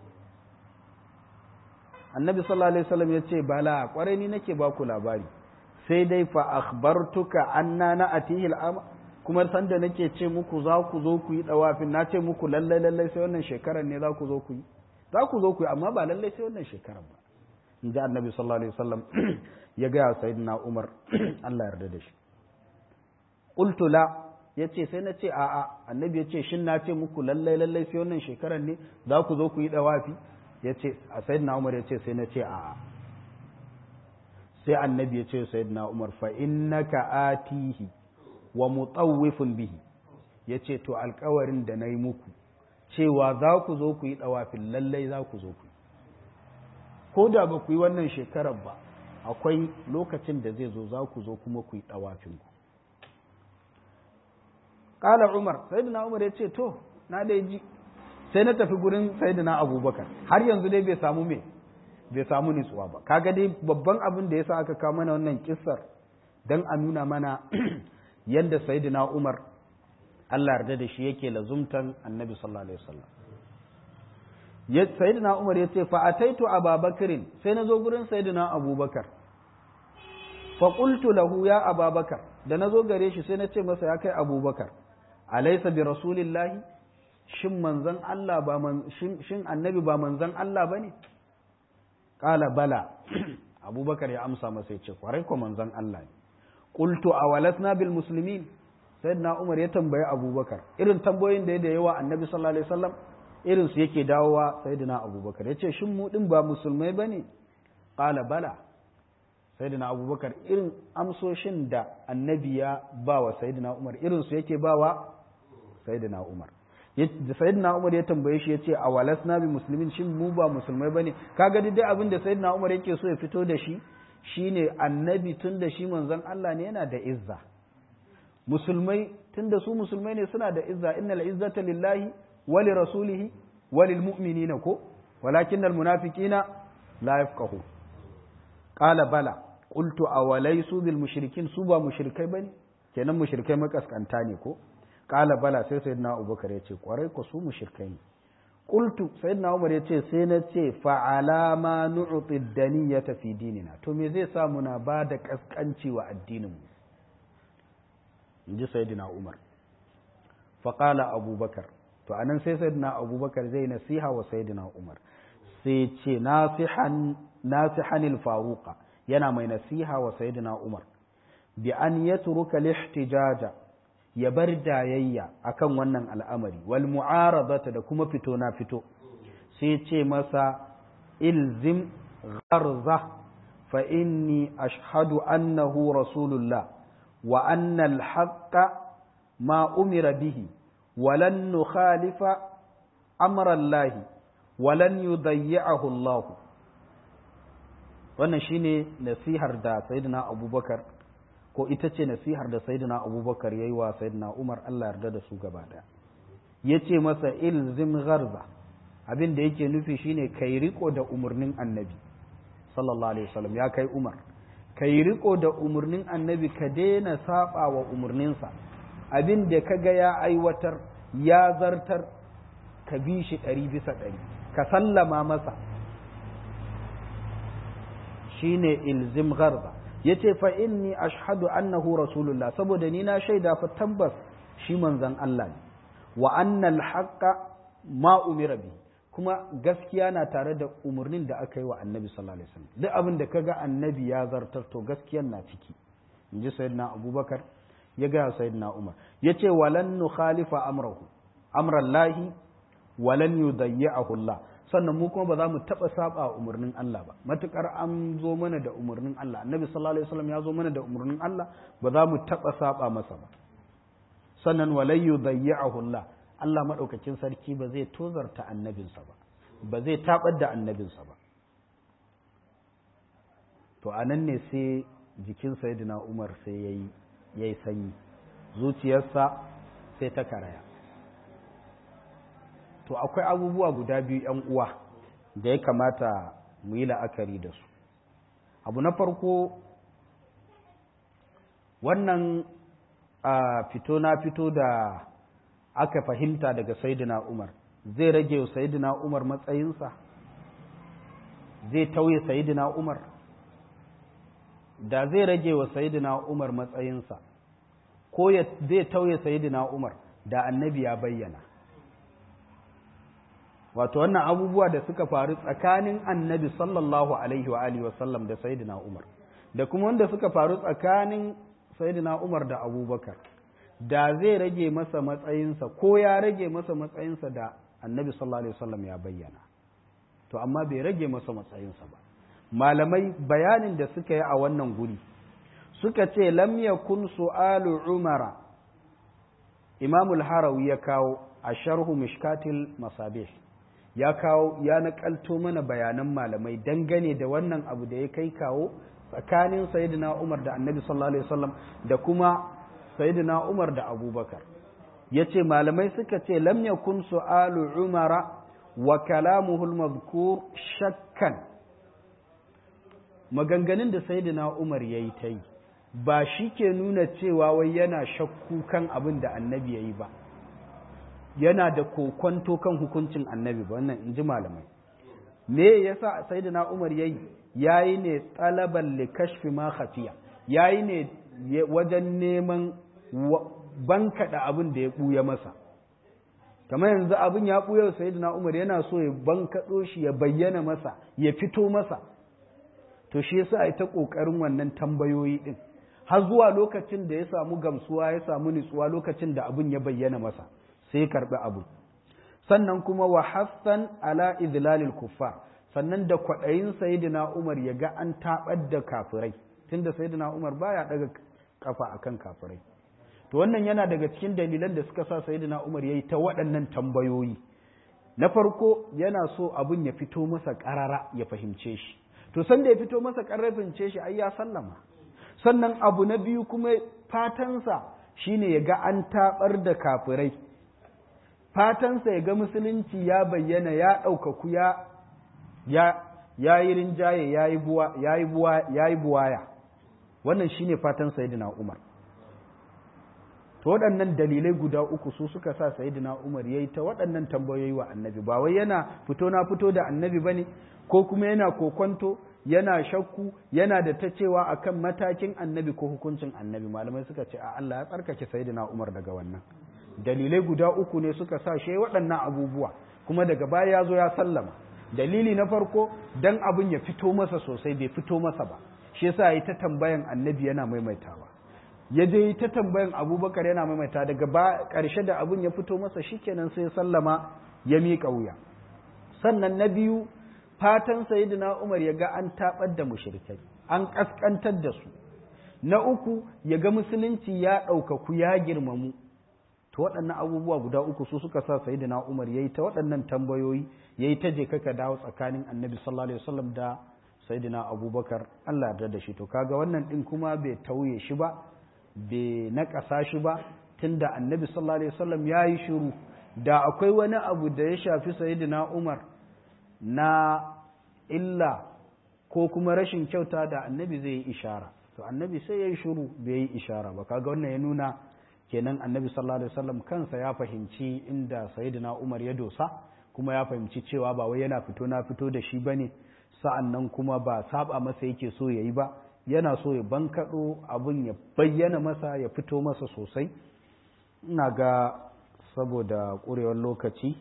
annabi sallallahu alaihi wasallam ya ce bala kwarai ni nake ba ku labari sai dai fa akhbartuka anna na atihi al'ama kuma sanda nake ce muku za ku zo ku yi ɗawafin na ce muku lallai lallai sai wannan shekarar ne za ku zo ku yi za ku zo ku yi amma ba lallai sai wannan shekarar ba in ji annabi sallallahu alaihi wasallam ya gaya sayyidina umar Allah yarda da shi qultu la yace sai na ce a'a annabi yace shin na ce muku lallai lallai sai wannan shekarar ne za ku zo ku yi dawafi yace a sayyidina Umar yace sai na ce a'a sai annabi yace sayyidina Umar fa innaka atihi wa mutawwifun bihi ya ce to alkawarin da na yi muku cewa za ku zo ku yi ɗawafin lallai za ku zo ku yi ko da ba ku yi wannan shekarar ba akwai lokacin da zai zo za ku zo kuma ku yi ɗawafinku ƙala umar sayyidina umar ya ce to na dai ji sai na tafi gurin sayyidina abubakar har yanzu dai bai samu me bai samu nutsuwa ba kaga dai babban abin da yasa aka kawo mana wannan kissar dan a nuna mana yadda sayyidina umar Allah yarda da shi yake lazumtan annabi sallallahu alaihi wasallam sayyidina umar ya ce fa ataitu ababakarin sai na zo gurin sayyidina abubakar fa qultu lahu ya ababakar da na zo gare shi sai na ce masa ya kai abubakar alaysa bi rasulillahi shin manzon Allah ba man shin annabi ba manzon Allah bane qala bala abubakar ya amsa masa ya ce kwarai ko manzon Allah ne qultu awalasna bil muslimin sayyidina umar ya tambayi abubakar irin tambayoyin da ya da yawa annabi sallallahu alaihi wasallam irin su yake dawowa sayyidina abubakar yace shin mu din ba musulmai bane qala bala sayyidina abubakar irin amsoshin da annabi ya ba wa sayyidina umar irin su yake ba wa sayyidina umar da sayyidina umar ya tambaye shi yace a walasna bi muslimin shin mu ba musulmai bane kaga dai abin da sayyidina umar yake so ya fito da shi shine annabi tun da shi manzon Allah ne yana da izza musulmai tun da su musulmai ne suna da izza innal izzata lillahi wa li rasulihi wa lil mu'minina ko walakinnal munafiqina la yafqahu qala bala qultu awalaysu bil mushrikin su ba mushrikai bane kenan mushrikai makaskanta ne ko qala bala sai sayyidina abubakar ya ce kwarai ko su mushrikai ne qultu sayyidina umar ya ce sai na ce fa alama nu'ti daniyata fi dinina to me zai sa muna ba da kaskanci wa addinin mu inji sayyidina umar fa qala abubakar to anan sai sayyidina abubakar zai nasiha wa sayyidina umar sai ce nasihan nasihanil faruqa yana mai nasiha wa sayyidina umar bi an yatruka lihtijaja ya bar jayayya akan wannan al'amari wal mu'aradata da kuma fito na fito sai ce masa ilzim gharza fa inni ashhadu annahu rasulullah wa anna al-haqqa ma umira bihi walan nukhalifa amra Allah walan yudayyi'ahu Allah wannan shine nasihar da sayyidina Abubakar ko ita ce nasihar da sayyidina abubakar ya yi wa sayyidina umar allah yarda da su gaba daya ya ce masa ilzim gharza abin da yake nufi shine kai riko da umarnin annabi sallallahu alaihi wasallam ya kai umar kai riko da umarnin annabi ka daina saba wa umarninsa abin da ka ga ya aiwatar ya zartar ka bi shi ɗari bisa ɗari ka sallama masa shine ilzim gharza yace fa inni ashhadu annahu rasulullah saboda ni na shaida fa tabbas shi manzon Allah ne wa annal haqqa ma umira bi kuma gaskiya na tare da umarnin da aka yi wa annabi sallallahu alaihi wasallam duk abin da kaga annabi ya zartar to gaskiyan na ciki inji sayyidina abubakar ya ga sayyidina umar yace walan nukhalifa amrahu amrallahi walan yudayyi'ahu Allah sannan mu kuma ba za mu taɓa saba umarnin Allah ba matukar an zo mana da umarnin Allah annabi sallallahu alaihi wasallam ya zo mana da umarnin Allah ba za mu taɓa saba masa ba sannan walai yudayyi'ahu Allah Allah madaukakin sarki ba zai tozarta annabinsa ba ba zai tabar da annabinsa ba to anan ne sai jikin sayyidina Umar sai yayi yayi sanyi zuciyarsa sai ta karaya to akwai abubuwa guda biyu ‘yan uwa da ya kamata mu yi la'akari da su abu na farko wannan a fito na fito da aka fahimta daga saidina umar zai rage wa saidina umar matsayinsa zai tauye saidina umar da zai rage wa saidina umar matsayinsa ko zai tauye saidina umar da annabi ya bayyana wato wannan abubuwa da suka faru tsakanin annabi sallallahu alaihi wa alihi wasallam da sayyidina umar da kuma wanda suka faru tsakanin sayyidina umar da abubakar da zai rage masa matsayinsa ko ya rage masa matsayinsa da annabi sallallahu alaihi wasallam ya bayyana to amma bai rage masa matsayinsa ba malamai bayanin da suka yi a wannan guri suka ce lam yakun su'alu umara imamul harawi ya kawo a sharhu mishkatil masabih ya kawo ya nakalto mana bayanan malamai dangane da wannan abu da ya kai kawo tsakanin sayyidina umar da annabi sallallahu alaihi wasallam da kuma sayyidina umar da abubakar ya ce malamai suka ce lam yakun su'alu umara wa kalamuhul mazkur shakkan maganganun da sayyidina umar yayi ta yi ba shi ke nuna cewa wai yana shakku kan abin da annabi ya yi ba yana da kokwanto kan hukuncin annabi ba wannan in ji malamai me yasa sayyidina umar yayi yayi ne talaban li kashfi ma khafiya yayi ne wajen neman bankaɗa abin da ya ɓuya masa kamar yanzu abin ya ɓuya sayyidina umar yana so ya bankaɗo shi ya bayyana masa ya fito masa to shi yasa ai ta ƙoƙarin wannan tambayoyi ɗin har zuwa lokacin da ya samu gamsuwa ya samu nutsuwa lokacin da abin ya bayyana masa sai ya karɓi abu sannan kuma wa hassan ala idlalil kuffar sannan da kwaɗayin sayyidina umar ya ga an taɓar da kafirai tunda sayyidina umar baya ɗaga kafa akan kafirai to wannan yana daga cikin dalilan da suka sa sayyidina umar yayi ta waɗannan tambayoyi na farko yana so abin ya fito masa ƙarara ya fahimce shi to sanda ya fito masa ƙarara fahimce shi ai ya sallama sannan abu na biyu kuma fatansa shine ya ga an taɓar da kafirai fatansa ya ga musulunci ya bayyana ya ɗaukaku ya ya yi rinjaye ya yi buwaya wannan shine fatan sayidina umar to waɗannan dalilai guda uku su suka sa sayidina umar ya yi ta waɗannan tambayoyi wa annabi ba wai yana fito na fito da annabi ba ne ko kuma yana kokonto yana shakku yana da ta cewa akan matakin annabi ko hukuncin annabi malamai suka ce a Allah ya tsarkake sayidina umar daga wannan dalilai guda uku ne suka sa shi waɗannan abubuwa kuma daga baya ya zo ya sallama dalili na farko dan abin ya fito masa sosai bai fito masa ba shi yasa yi ta tambayan annabi yana maimaitawa ya je yi ta tambayan abubakar yana maimaita daga ba ƙarshe da abin ya fito masa shikenan sai sallama ya miƙa wuya sannan na biyu fatan sayyidina umar ya ga an taɓar da mushrikai an ƙasƙantar da su na uku ya ga musulunci ya ɗaukaku ya girmamu to waɗannan abubuwa guda uku su suka sa sayyidina Umar yayi ta waɗannan tambayoyi yayi ta je kaka dawo tsakanin Annabi sallallahu alaihi wasallam da sayyidina Abubakar Allah yarda da shi to kaga wannan din kuma bai tauye shi ba bai naƙasa shi ba tunda Annabi sallallahu alaihi wasallam yayi shiru da akwai wani abu da ya shafi sayyidina Umar na illa ko kuma rashin kyauta da Annabi zai yi ishara to Annabi sai yayi shiru bai yi ishara ba kaga wannan ya nuna kenan annabi sallallahu alaihi wasallam kansa ya fahimci inda sayyidina Umar ya dosa kuma ya fahimci cewa ba wai yana fito na fito da shi bane sa'annan kuma ba saba masa yake so yayi ba yana so ya bankado abun ya bayyana masa ya fito masa sosai ina ga saboda ƙurewar lokaci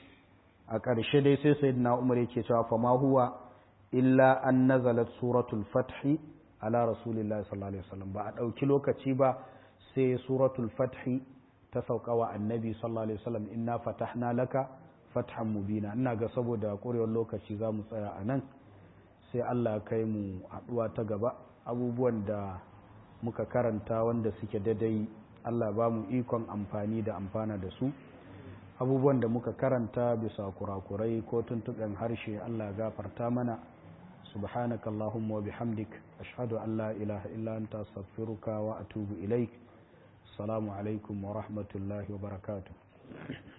a ƙarshe dai sai sayyidina Umar yake cewa fa ma huwa illa an nazalat suratul fathi ala rasulillahi sallallahu alaihi wasallam ba a ɗauki lokaci ba sai suratul fathi ta sauka wa annabi sallallahu alaihi wasallam inna fatahna laka fathan mubina ina ga saboda ƙurewar lokaci za mu tsaya a nan sai Allah kai mu haɗuwa ta gaba abubuwan da muka karanta wanda suke daidai Allah ba mu ikon amfani da amfana da su abubuwan da muka karanta bisa kurakurai ko tuntuɓen harshe Allah gafarta mana سبحانك اللهم وبحمدك أشهد أن لا إله إلا أنت أستغفرك وأتوب إليك السلام عليكم ورحمة الله وبركاته